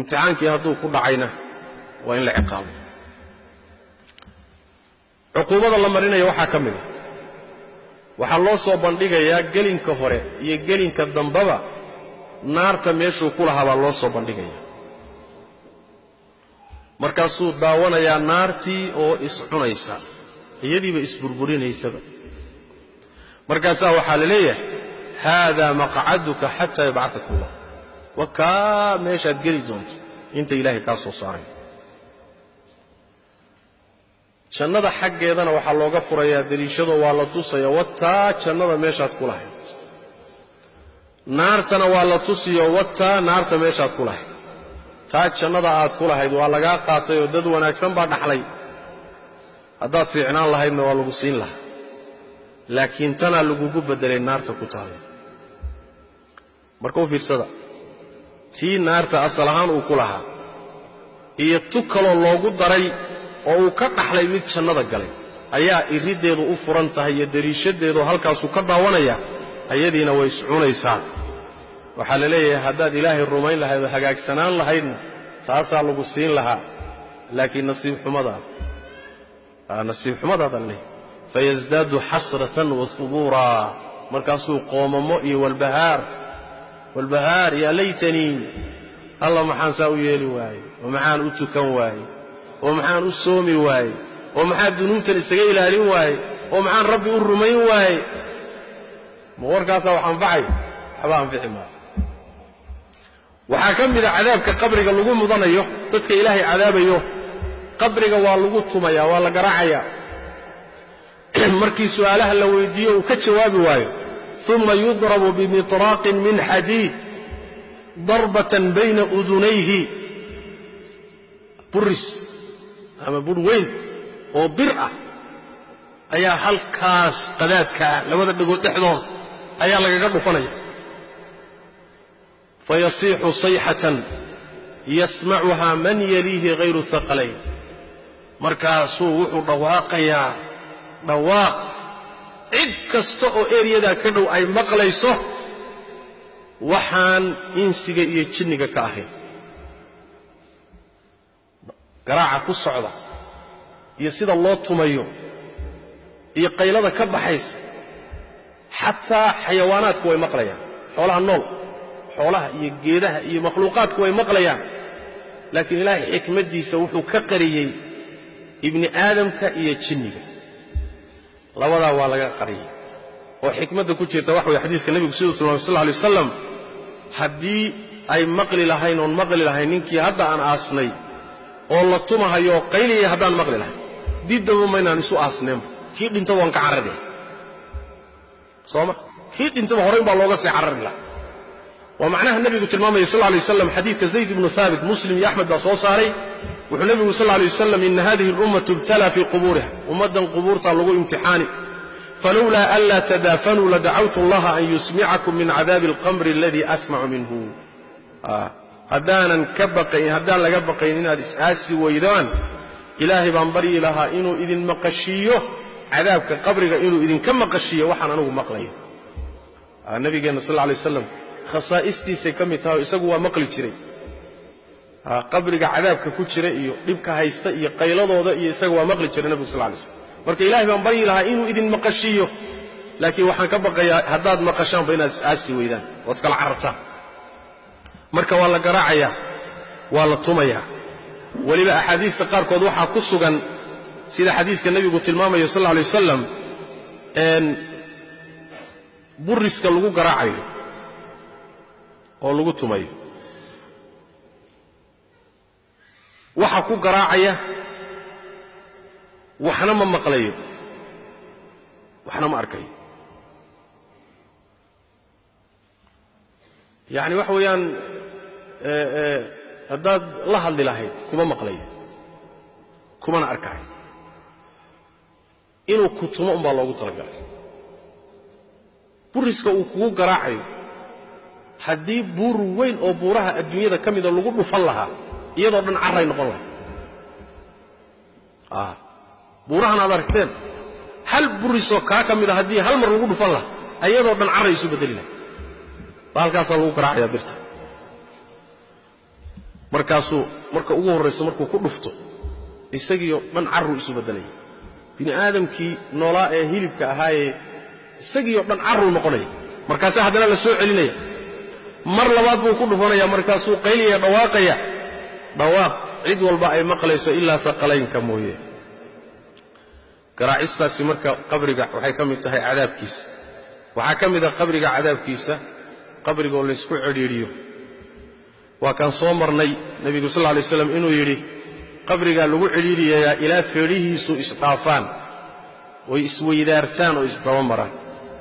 imtixaankii hadduu ku dhacayna waa in la ciqaabo cuquubada la marinaya waxaa ka mid a waxaa loo soo bandhigayaa gelinka hore iyo gelinka dambaba naarta meeshuu ku lahaa baa loo soo bandhigaya markaasuu daawanayaa naartii oo iscunaysa iyadiiba isburburinaysaba markaasaa waxaa la leeyahay haadaa maqcaduka xataa yabcataka allah wa kaa meeshaad geli doonto inta ilaahay kaa soo saaray jannada xaggeedana waxaa looga furayaa deliishadoo waa la tusaya wataa jannada meeshaad ku lahayd naartana waa la tusiyo wataa naarta meeshaad ku lahayd taa jannada aad ku lahayd waa lagaa qaatay oo dad wanaagsan baa dhaxlay haddaad fiicnaan lahaydna waa lagu siin lahaa laakiin tanaa lagugu beddelay naarta ku taalla marka u fiirsada tii naarta asal ahaan uu ku lahaa iyo tu kaloo loogu daray oo uu ka dhaxlay mid jannada galay ayaa iriddeedu u furan tahay iyo deliishadeedu halkaasuu ka daawanaya ayadiina way iscunaysaa waxaa la leeyahay haddaad ilaahay rumayn lahayd oo hagaagsanaan lahaydna taasaa lagu siin lahaa laakiin nasiib xumadaada nasiib xumadaada la leeyahay fayasdaadu xasratan wa hubuuraa markaasuu qoomamo iyo walbahaar walbahaar yaa laytanii alla maxaan saa u yeeli waaye oo maxaan u tukan waaye oo maxaan u soomi waaye oo maxaan dunuubtan isaga ilaalin waaye oo maxaan rabbi u rumayn waaye ma warkaasaa wax anfacay waxba anfici maayo waxaa ka mida cadaabka qabriga lagu mudanayo dadka ilaahay cadaabayo qabriga waa lagu tumaya waa la garaacaya markii su'aalaha la weydiiyo uu ka jawaabi waayo uma yudrabu bimiطraaqin min xadiid darbatan bayna udunayhi buris ama bur weyn oo bir ah ayaa halkaas qadaadka ah labada dhegood dhexdood ayaa lagaga dhufanaya fayasiixu sayxatan yasmacuhaa man yaliihi hayru haqalayn markaasuu wuxuu dhawaaqayaa dhawaaq cid kasta oo eryadaa ka dhow ay maqlayso waxaan insiga iyo jinniga ka ahayn garaaca ku socda iyo sida loo tumayo iyo qaylada ka baxaysa xataa xayawaanaadku way maqlayaan xoolaha nool xoolaha iyo geedaha iyo makhluuqaadku way maqlayaan laakiin ilaahay xikmaddiisa wuxuu ka qariyey ibni aadamka iyo jinniga labadaa waa laga qariyey oo xikmadda ku jirta waxa weye xadiiska nebigu siduu tilmaamay sal alay wasalam haddii ay maqli lahayn oon maqli lahayn ninkii hadda aan aasnay oo la tumahayo oo qayliyaya haddaan maqli lahayn diddaba maynaan isu aasneenba kii dhintaba waan ka carari lahay soo ma kii dhintaba horayn baa looga sii carari laha waa macnaha nebigu tilmaamaya sal lay waslam xadiidka zayd ibnu haabit muslim iyo axmed baa soo saaray wuxuu nebigu sal lay wasalam ina hadihi اlummatu ibtalaa fii qubuuriha ummaddan qubuurtaa lagu imtixaani falowlaa anlaa tadaafanuu ladacawtu allaha an yusmicakum min cadaabi alqamri aladii asmacu minhu haddaanan ka baqayn haddaan laga baqayn inaad is-aasi weydaan ilaahay baan baryi lahaa inuu idin maqashiiyo cadaabka qabriga inuu idinka maqashiiyo waxaan anugu maqlaya nabigeenna sal lay waslam khasaa'istiisay ka mid tahay oo isagu waa maqli jiray qabriga cadaabka ku jira iyo dhibka haysta iyo qayladooda iyo isaga waa maqli jiray nebigu sal lay slam marka ilaahay baan baryi lahaa inuu idin maqashiiyo laakiin waxaan ka baqayaa haddaad maqashaanba inaad is-aasi weydaan ood kala carartaan marka waa la garaacayaa waa la tumayaa weliba axaadiista qaarkood waxaa ku sugan sida xadiiska nebigu tilmaamayo sal alay wasalam buriska lagu garaacayo oo lagu tumayo waxa ku garaacaya waxna ma maqlayo waxna ma arkayo yacni waxa weeyaan haddaad la hadli lahayd kuma maqlayo kumana arkayo inuu ku tumo umbaa loogu talagalay buriska uu kugu garaacayo haddii buur weyn oo buuraha adduunyada ka mida lagu dhufan lahaa iyadoo dhan carray noqon lahay buurahan aad aragteen hal burisoo kaa ka mida haddii hal mar lagu dhufan lahaa iyadoo dhan carray isu beddeli lahay baa halkaasaa lagu garaacayaa birta markaasuu marka ugu horraysa markuu ku dhufto isagiioo dhan carruu isu beddelaya bini aadamkii noolaa ee hilibka ahaayee isagiioo dhan carruu noqonaya markaase haddana la soo celinaya mar labaad buu ku dhufanaya markaasuu qayliyaya dhawaaqaya dhawaaq cid walba ay maqlayso ilaa aqalaynka mooye garaacistaasi marka qabriga waxay ka mid tahay cadaabkiisa waxaa ka mid ah qabriga cadaabkiisa qabrigaoo laysku cidhiidhiyo waa kaan soo marnay nebigu sal lay slam inuu yidhi qabrigaa lagu cidhiidhiyayaa ilaa feedhihiisu isdhaafaan oy isweydaartaan oo isdaba maraan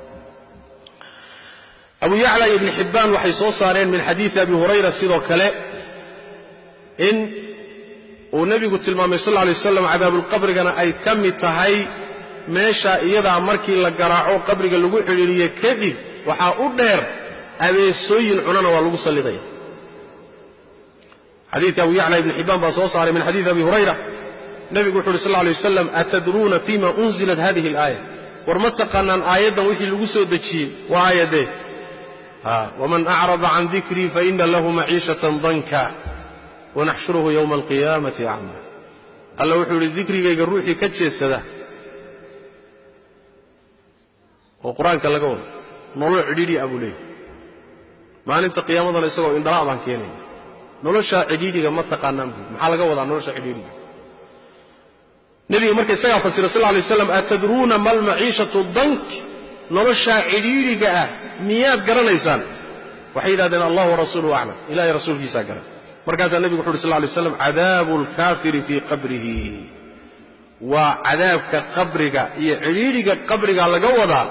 abu yacla iyo ibni xibbaan waxay soo saareen min xadiidi abi hurayra sidoo kale in uu nebigu tilmaamay sal lay waslam cadaabulqabrigana ay ka mid tahay meesha iyadaa markii la garaaco qabriga lagu cidhiidhiye kadib waxaa u dheer abeesooyin cunana waa lagu sallidaya xadiidka abu yacla ibni xibbaan baa soo saaray min xadiidi abi hurayra nebigu wuxu uhi sal lay waslam atadruuna fima unzilat hadihi alaaya war ma taqaanaan aayaddan wixii lagu soo dejiyey waa aayaddee wman acrada can dikrii faina lahu maciishatan danka wanaxshuruhu yowma alqiyaamati acma alla wuxuu idhi dikrigayga ruuxii ka jeedsada oo qur-aanka laga wado nolol cidhiidhi a buu leeyahy maalinta qiyaamadana isagoo indhala' baan keenayna noloshaa cidhiidhiga ma taqaanaan buu maxaa laga wadaa nolosha cidhiidhiga nebiga marka isagaa fasira sal lay waslam atadruuna ma almaciishatu dank noloshaa cidhiidhiga ah miyaad garanaysaan waxay yidhahdeen allah warasuuluhu aclam ilahay rasuulkiisaa garan markaasaa nebigu wuxu uhi sal lay slam cadaabu alkaafiri fii qabrihi waa cadaabka qabriga iyo cidhiidhiga qabriga laga wadaa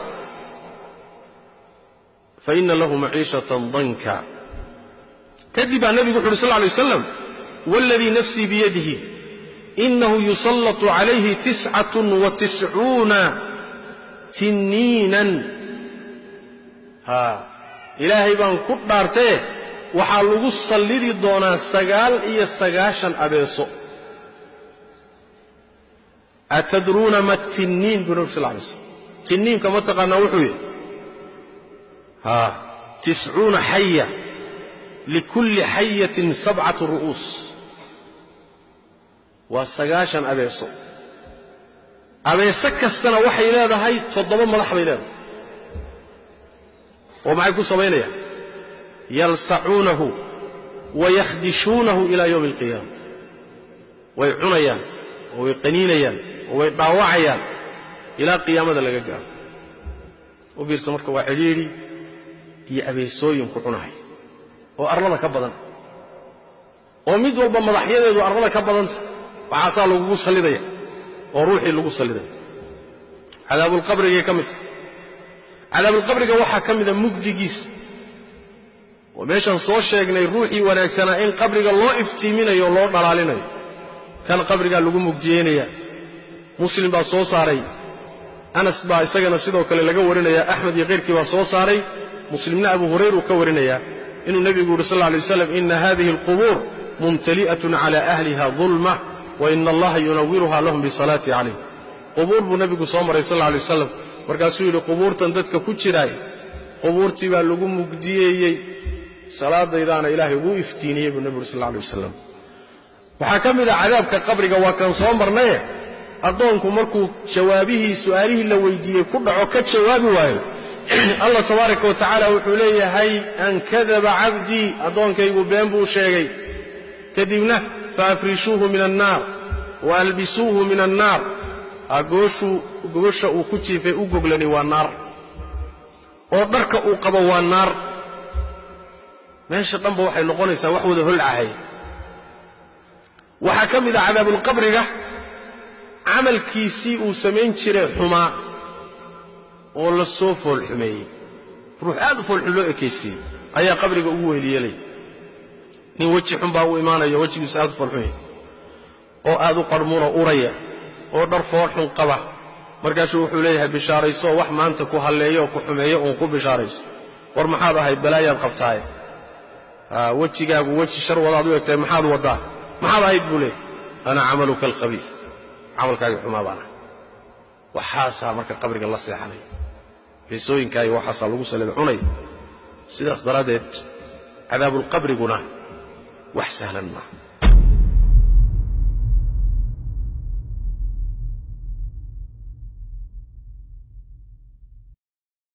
faina lahu maciishatan danka kadib baa nebigu wuxu uhi sal lay waslam waladii nafsii biyadihi inahu yusallatu calayhi tiscatun wa tiscuuna tinniinan haa ilaahay baan ku dhaartee waxaa lagu sallidi doonaa sagaal iyo sagaashan abeeso atadruuna ma tinniin buu nabi sal lay slam tinniinka ma taqaanaa wuxuu yidhi haa tiscuuna xaya likulli xayatin sabcatu ru'uus waa sagaashan abeeso abeese kastana waxay leedahay toddoba madax bay leedahay oo maxay ku samaynayaan yalsacuunahu wayakhdishuunahu ilaa yowmi alqiyaama way cunayaan oo way qaniinayaan oo way dhaawacayaan ilaa qiyaamada laga gaaro u fiirsa marka waa cidhiidhi iyo abeesooyinku cunahay oo arlada ka badan oo mid walba madaxyadeedu arlada ka badanta waxaasaa lagugu sallidaya oo ruuxii lagu sallidaya cadaabulqabrigay ka mid tahay cadaabulqabriga waxaa ka mida mugdigiisa oo meeshaan soo sheegnay ruuxii wanaagsanaa in qabriga loo iftiiminayo o loo dhalaalinayo kan qabrigaa lagu mugdiyeynaya muslim baa soo saaray anas baa isagana sidoo kale laga warinaya axmed iyo keyrkii baa soo saaray muslimna abu hurayr uu ka warinaya inuu nebigu yidhi sal lla alay waslam ina hadihi alqubuur mumtali'atun cala ahliha dulma wa ina allaha yunawiruha lahum bisalaati calayh qubuur buu nebigu soo maray sal alla alay wasalam markaasuu yidhi qubuurtan dadka ku jiraay qubuurtii baa lagu mugdiyeeyey salaadaydaana ilaahay ugu iftiiniyey buu nebigu yuri sal alla alay wasalam waxaa ka mid a cadaabka qabriga waa kan soo marnaye addoonku markuu jawaabihii su'aalihii la weydiiyey ku dhaco ka jawaabi waayo allah tabaaraka wa tacaala wuxuu leeyahay an kadaba cabdii addoonkaygu been buu sheegay kadibna faafrishuuhu min annaar wa albisuuhu min annaar gooshuu gogosha uu ku jiifay u goglani waa naar oo dharka uu qabo waa naar meesha dhanba waxay noqonaysaa wax wada holcahay waxaa ka mid a cadaabulqabriga camalkiisii uu samayn jiray xumaa oo la soo foolxumeeyey ruux aad u foolxun loo ekaysiiyey ayaa qabriga ugu weeliyeelaya nin weji xun baa u imaanayo wejigiisu aad u foolxun yahay oo aad u qarhmuna uraya oo dhar foolxun qaba markaasuu wuxuu leeyahay bishaarayso wax maanta ku halleeyo oo ku xumeeyo uun ku bishaarayso war maxaad ahayd balaayaad qabtaaye wejigaagu weji shar wadaad u egtahay maxaad waddaa maxaad ahayd buu leeyahay ana camaluka alkhabiis camalkaagii xumaa baan ah waxaasaa marka qabriga la seexanaya beesooyinkaayo waxaasaa lagu salida cunaya sidaas daraaddeed cadaabulqabriguna wax sahlan maaha